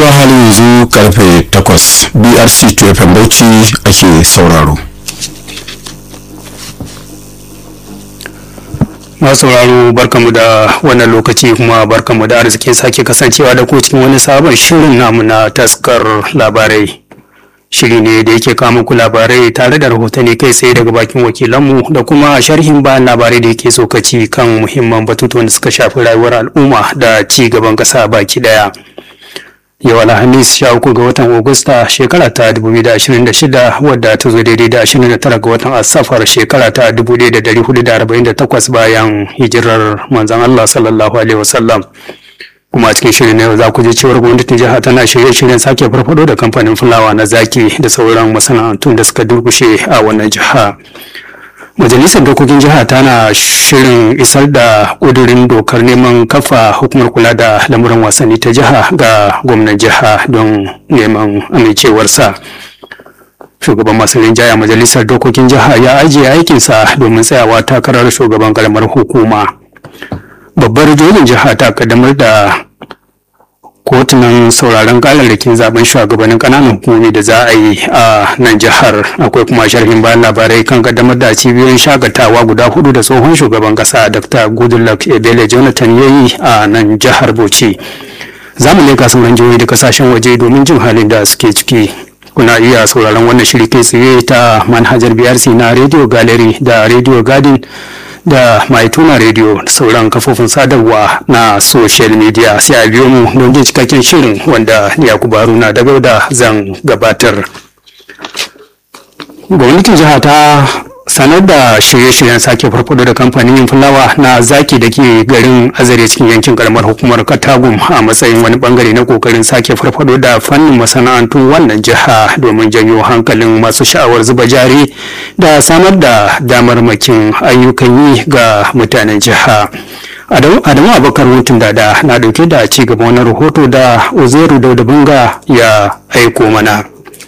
to hali yanzu karfe 8 brc 2 bauchi ake sauraro masu sauraro barkamu da wannan lokaci kuma barkamu da arzikin sake kasancewa da ku cikin wani sabon shirin namu na taskar labarai shiri ne da yake kawo muku labarai tare da rahotanni kai tsaye daga bakin wakilanmu da kuma sharhin bayan labarai da yake tsokaci kan muhimman batutuwan da suka shafi rayuwar al'umma da ci gaban ƙasa baki ɗaya. yau alhamis sha uku ga watan Agusta shekara ta 2026 wadda ta zo daidai da 29 ga watan asafar shekara ta 1448 bayan hijirar manzon Allah sallallahu alaihi wasallam kuma a cikin shirin na yau za ku ji cewar gwamnatin jiha tana shirye-shiryen sake farfado da kamfanin fulawa na zaki da sauran masana'antun da suka durkushe a wannan jiha majalisar dokokin jiha tana shirin isar da ƙudurin dokar neman kafa hukumar kula da lamuran wasanni ta jiha ga gwamnan jiha don neman amincewarsa shugaban masu rinjaya majalisar dokokin jiha ya ajiye aikinsa domin tsayawa takarar shugaban karamar hukuma babbar jojin jiha ta kaddamar da kotunan sauraron kararrakin zaben shugabannin kananan hukumomi da za a yi a nan jihar akwai kuma sharhin bayan labarai kan kaddamar da cibiyoyin shagatawa guda hudu da tsohon shugaban kasa dr goodluck ebele jonathan ya yi a nan jihar bauchi za mu leka sauran jihohi da kasashen waje domin jin halin da suke ciki kuna iya sauraron wannan shiri kai tsaye ta manhajar brc na radio gallery da radio garden da mai tuna rediyo da sauran kafofin sadarwa na social media sai a biyo mu don jin cikakken shirin wanda yakubu haruna da da zan gabatar gwamnatin jiha ta sanar da shirye-shiryen sake farfado da kamfanin fulawa na zaki da ke garin azare cikin yankin karamar hukumar katagum a matsayin wani bangare na kokarin sake farfado da fannin masana'antu wannan jiha domin janyo hankalin masu sha'awar zuba jari da samar da damarmakin ayyukan yi ga mutanen jiha adamu abakar hutun dada na dauke da ci gaban wani rahoto da uzeru daudabunga ya aiko mana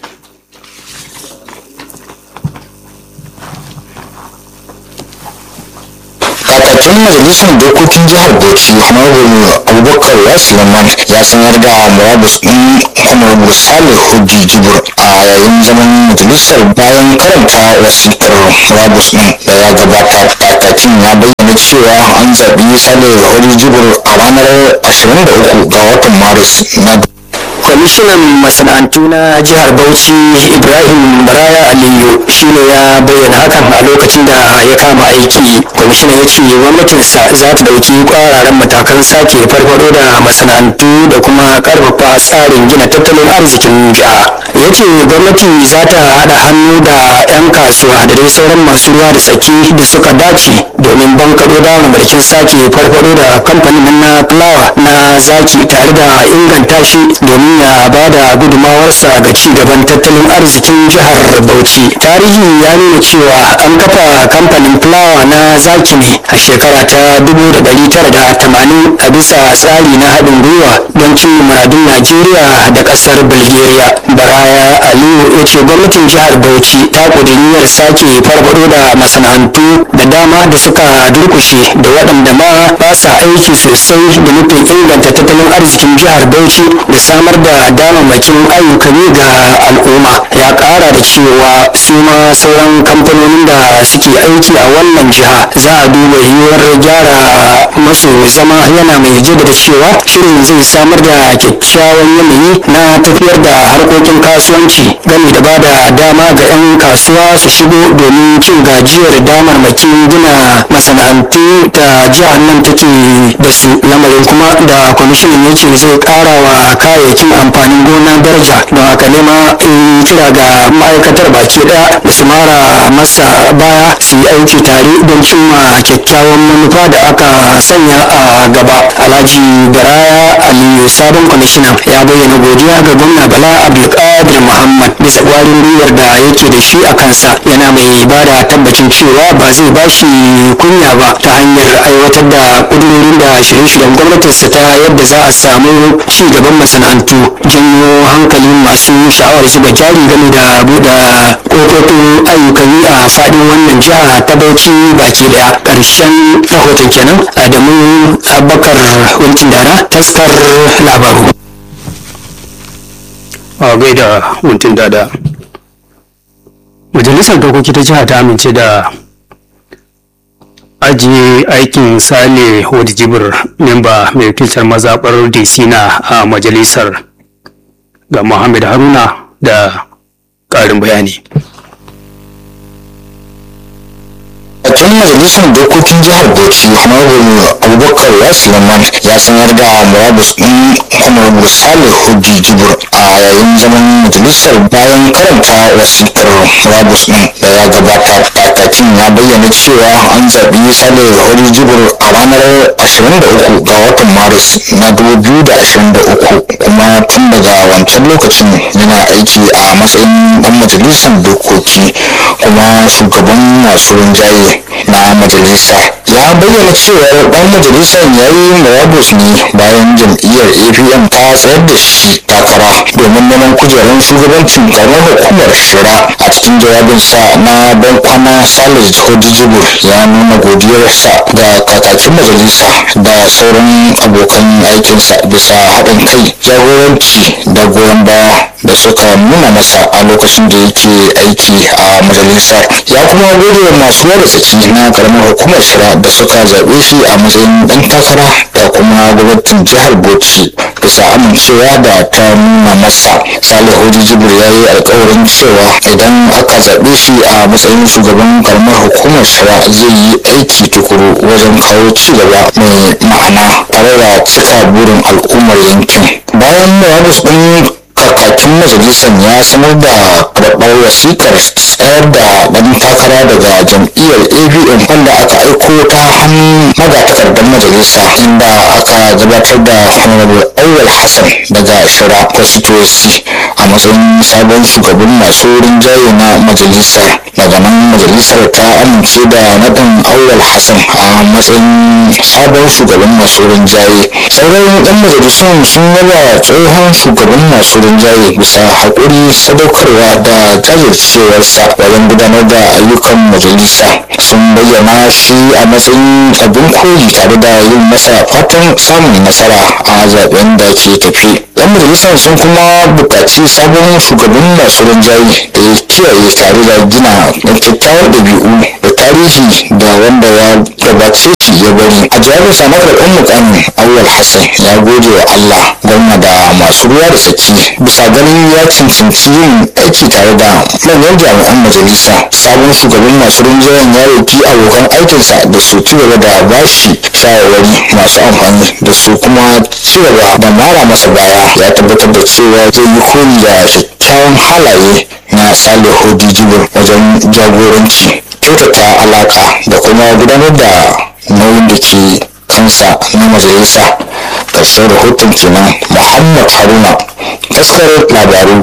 kakakin majalisar dokokin jihar bauchi honorable abubakar yasuleman ya sanar da murabus ɗin honorable salih hujji jibur a yayin zaman majalisar bayan karanta wasikar murabus ɗin da ya gabata kakakin ya bayyana cewa an zaɓi salih hujji jibur a ranar 23 ga watan maris na kwamishinan masana'antu na jihar bauchi ibrahim baraya aliyu shine ya bayyana hakan a lokacin da ya kama aiki kwamishinan ya ce gwamnatinsa za ta dauki kwararen matakan sake farfado da masana'antu da kuma karfafa tsarin gina tattalin arzikin jiha ya ce gwamnati za ta haɗa hannu da 'yan kasuwa da dai sauran masu ruwa da tsaki da suka dace domin bankaɗo da mulkin sake farfado da kamfanin na fulawa na zaki tare da inganta shi domin ya ba da gudumawarsa ga ci gaban tattalin arzikin jihar Bauchi. Tarihi ya nuna cewa an kafa kamfanin fulawa na zaki ne a shekara ta 1980 a bisa tsari na haɗin gwiwa don cin muradun Najeriya da ƙasar Bulgaria. Baraya Aliyu ya ce gwamnatin jihar Bauchi ta ƙuduriyar sake farfaɗo da masana'antu da dama da suka durkushe da waɗanda ma ba sa aiki sosai da nufin inganta tattalin arzikin jihar Bauchi da samar da damammakin ayyukan yi ga al'umma ya kara da cewa su ma sauran kamfanonin da suke aiki a wannan jiha za a duba yiwuwar gyara masu zama yana mai jaddada cewa shirin zai samar da kyakkyawan yanayi na tafiyar da harkokin kasuwanci game da bada dama ga 'yan kasuwa su shigo domin cin gajiyar damarmakin gina masana'antu da jihar nan take da su lamarin kuma da kwamishinan ya ce zai kara wa kayayyakin amfanin gona daraja don haka ne ma in kira ga ma'aikatar baki daya da su mara masa baya su yi aiki tare don cimma kyakkyawan manufa da aka sanya a gaba alhaji baraya aliyu sabon kwamishinan ya bayyana godiya ga gwamna bala abdulkadir muhammad bisa kwarin gwiwar da yake da shi a kansa yana mai ba da tabbacin cewa ba zai ba shi kunya ba ta hanyar aiwatar da kudurorin da shirye-shiryen gwamnatinsa ta yadda za a samu ci gaban masana'antu janyo hankalin masu sha'awar zuba jari game da buɗe kofofin ayyukan yi a faɗin wannan jiha ta bauchi baki daya ƙarshen rahoton kenan adamu abubakar wankin dara taskar labaru a gaida mutum dada majalisar dokoki ta jiha ta amince da ajiye aikin sale hodi jibir memba mai wakiltar mazaɓar disina a majalisar ga muhammad haruna da ƙarin bayani tun majalisar dokokin jihar bauchi honorable abubakar yasiman ya sanar da murabus din honorable salih hudi jibir a yayin zaman majalisar bayan karanta wasikar murabus din da ya gabata kakakin ya bayyana cewa an zaɓi salih hudi jibir a ranar 23 ga watan maris na 2023 kuma tun daga wancan lokacin yana aiki a matsayin dan majalisar dokoki kuma shugaban masu rinjaye na majalisa ya bayyana cewa dan majalisar ya yi murabus ne bayan jam'iyyar apm ta tsayar da shi takara domin neman kujerar shugabancin karamar hukumar shira a cikin jawabinsa na ban kwana salis hodijibu ya nuna godiyarsa ga kakakin majalisa da sauran abokan aikinsa bisa haɗin kai jagoranci da goyon baya da suka nuna masa a lokacin da yake aiki a majalisar ya kuma gode wa masu wada tsaki na karamar hukumar shira da suka zaɓe shi a matsayin ɗan takara da kuma gwamnatin jihar bauchi bisa amincewa da ta nuna masa salihu jibir ya yi alkawarin cewa idan aka zaɓe shi a matsayin shugaban karamar hukumar shira zai yi aiki tukuru wajen kawo ci gaba mai ma'ana tare da cika burin al'ummar yankin bayan murabus ɗin kakakin majalisar ya sanar da karɓar wasikar tsayar da ɗan takara daga jam'iyyar avm wanda aka aiko ta hannun magatakardar majalisa inda aka gabatar da honorable awal hassan daga shira constituency a matsayin sabon shugaban masu rinjaye na majalisar daga nan majalisar ta amince da naɗin awal hassan a matsayin sabon shugaban masu rinjaye sauran ɗan majalisun sun yaba tsohon shugaban masu rinjaye bisa haƙuri sadaukarwa da jajircewarsa wajen gudanar da ayyukan majalisa sun bayyana shi a matsayin abin koyi tare da yin masa fatan samun nasara a zaben da ke tafi yan majalisar sun kuma buƙaci sabon shugaban masu rinjaye da ya kiyaye tare da gina kyakkyawar ɗabi'u da tarihi da wanda ya gabace shi ya bari a jawabinsa na karɓar mukamin awwal hassan ya gode wa allah gwamna da masu ruwa da tsaki bisa ganin ya cancanci yin aiki tare da manyan jami'an majalisa sabon shugaban masu rinjayen ya roki abokan aikinsa da su ci gaba da bashi shawarwari masu amfani da su kuma ci gaba da mara masa baya ya tabbatar da cewa zai yi koyi da kyakkyawan halaye na salihu dijibir wajen jagoranci kyautata alaka da kuma gudanar da nauyin da ke kansa na majalisa ƙarshen rahoton kenan muhammad haruna taskarar labaru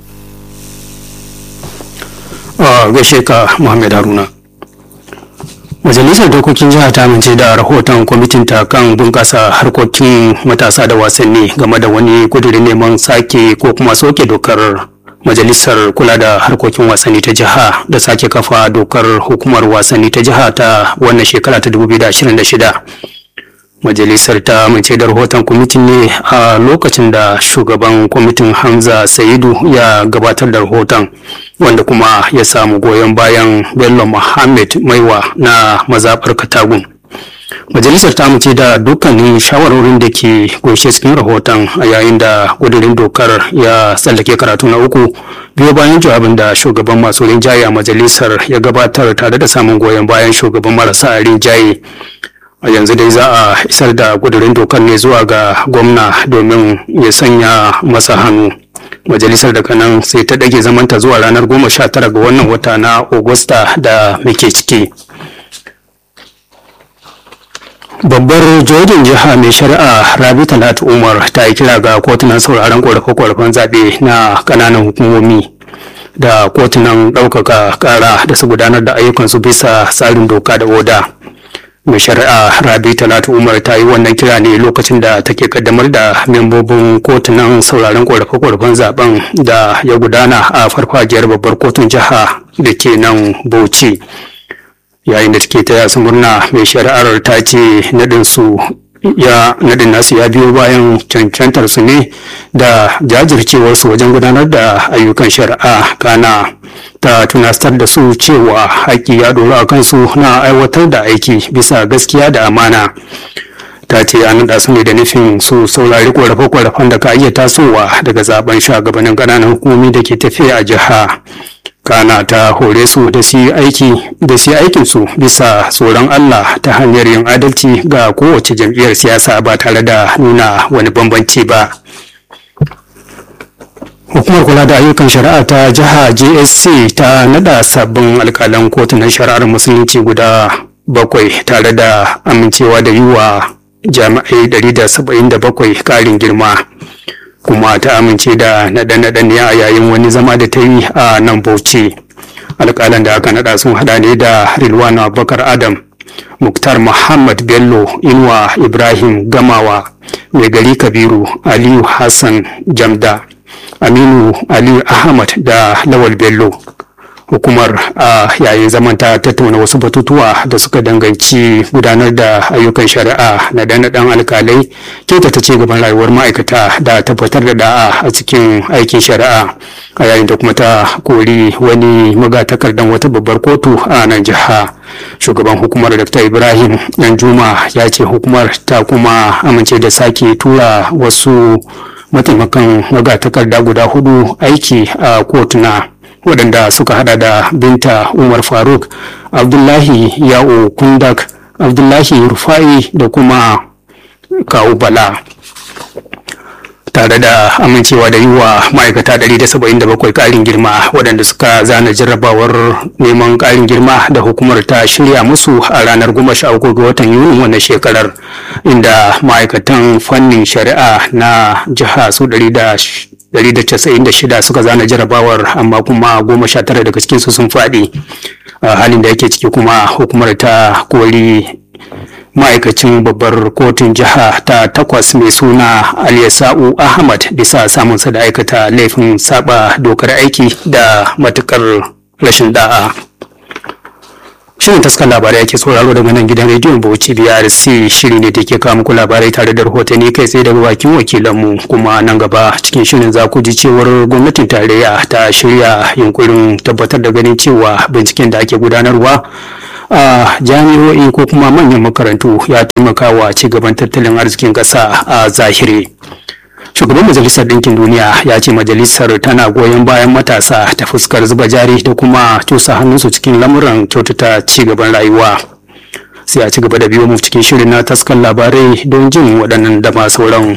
a gaishe ka muhammad haruna majalisar dokokin jiha ta amince da rahoton kwamitin ta kan bunƙasa harkokin matasa da wasanni game da wani kudirin neman sake ko kuma soke dokar majalisar kula da harkokin wasanni ta jiha da sake kafa dokar hukumar wasanni ta jiha ta wannan shekara ta 2026 majalisar ta amince da rahoton kwamitin ne a lokacin da shugaban kwamitin hamza saidu ya gabatar da rahoton wanda kuma ya samu goyon bayan bello muhammad maiwa na mazaɓar katagun majalisar ta amince da dukkanin shawarorin da ke kunshe cikin rahoton a yayin da kudirin dokar ya tsallake karatu na uku biyo bayan jawabin da shugaban masu rinjaye a majalisar ya gabatar tare da samun goyon bayan shugaban marasa rinjaye a yanzu dai za a isar da kudirin dokar ne zuwa ga gwamna domin ya sanya masa hannu majalisar daga nan sai ta ɗage zamanta zuwa ranar goma sha tara ga wannan wata na Agusta da muke ciki babbar jojin jiha mai shari'a rabi talatu umar ta yi kira ga kotunan sauraron ƙorafe-ƙorafen zaɓe na ƙananan hukumomi da kotunan ɗaukaka ƙara da su gudanar da ayyukansu bisa tsarin doka da oda mai shari'a rabi talatu umar ta yi wannan kira ne lokacin da take kaddamar da membobin kotunan sauraron ƙorafe-ƙorafen zaben da ya gudana a farfajiyar babbar kotun jiha da ke nan bauchi yayin da take taya su murna mai shari'ar ta ce naɗin su ya nadin nasu ya biyo bayan cancantar su ne da jajircewar su wajen gudanar da ayyukan shari'a kana ta tunastar da su cewa haƙƙi ya ɗora a kansu na aiwatar da aiki bisa gaskiya da amana ta ce an naɗa su ne da nufin su saurari ƙorafe-ƙorafen da ka iya tasowa daga zaben shugabannin ƙananan hukumomi da ke tafiya a jiha kana ta hore su da su aiki da su aikin su bisa tsoron Allah ta hanyar yin adalci ga kowace jam'iyyar siyasa ba tare da nuna wani bambanci ba hukumar kula da ayyukan shari'a ta jiha JSC ta nada sabbin alkalan kotunan shari'ar musulunci guda bakwai tare da amincewa da yi wa jami'ai 177 karin girma kuma ta amince da naɗe-naɗen ne a yayin wani zama da ta yi a nan bauchi alƙalan da aka naɗa sun haɗa ne da rilwan abubakar adam muktar muhammad bello inuwa ibrahim gamawa mai gari kabiru aliyu hassan jamda aminu aliyu ahmad da lawal bello hukumar a yayin zaman ta tattauna wasu batutuwa da suka danganci gudanar da ayyukan shari'a na dan dan alkalai kyautata ci gaban rayuwar ma'aikata da tabbatar da da'a a cikin aikin shari'a a yayin da kuma ta kori wani magatakardan wata babbar kotu a nan jiha shugaban hukumar dr ibrahim danjuma ya ce hukumar ta kuma amince da sake tura wasu mataimakan magatakarda guda hudu aiki a kotuna waɗanda suka hada da binta umar faruk abdullahi ya'o kundak abdullahi rufai da kuma kawu bala tare da amincewa da yi wa ma'aikata 177 ƙarin girma waɗanda suka zana jarrabawar neman ƙarin girma da hukumar ta shirya musu a ranar 13 ga watan yuni wannan shekarar inda ma'aikatan fannin shari'a na jiha su 196 suka zana jarabawar amma kuma 19 daga cikinsu sun faɗi halin da yake ciki kuma hukumar ta kori ma'aikacin babbar kotun jiha ta takwas mai suna aliyasa'u ahmad bisa samunsa da aikata laifin saba dokar aiki da matukar rashin da'a shirin taskar labarai yake sauraro daga nan gidan rediyon bauchi brc shiri ne da ke kawo muku labarai tare da rahotanni kai tsaye daga bakin wakilanmu kuma nan gaba cikin shirin za ku ji cewar gwamnatin tarayya ta shirya yunkurin tabbatar da ganin cewa binciken da ake gudanarwa a jami'o'i ko kuma manyan makarantu ya taimaka wa ci gaban tattalin arzikin ƙasa a zahiri shugaban majalisar ɗinkin duniya ya ce majalisar tana goyon bayan matasa ta fuskar zuba jari da kuma cusa hannunsu cikin lamuran kyautata ci gaban rayuwa sai a ci gaba da biyo mu cikin shirin na taskar labarai don jin waɗannan da ma sauran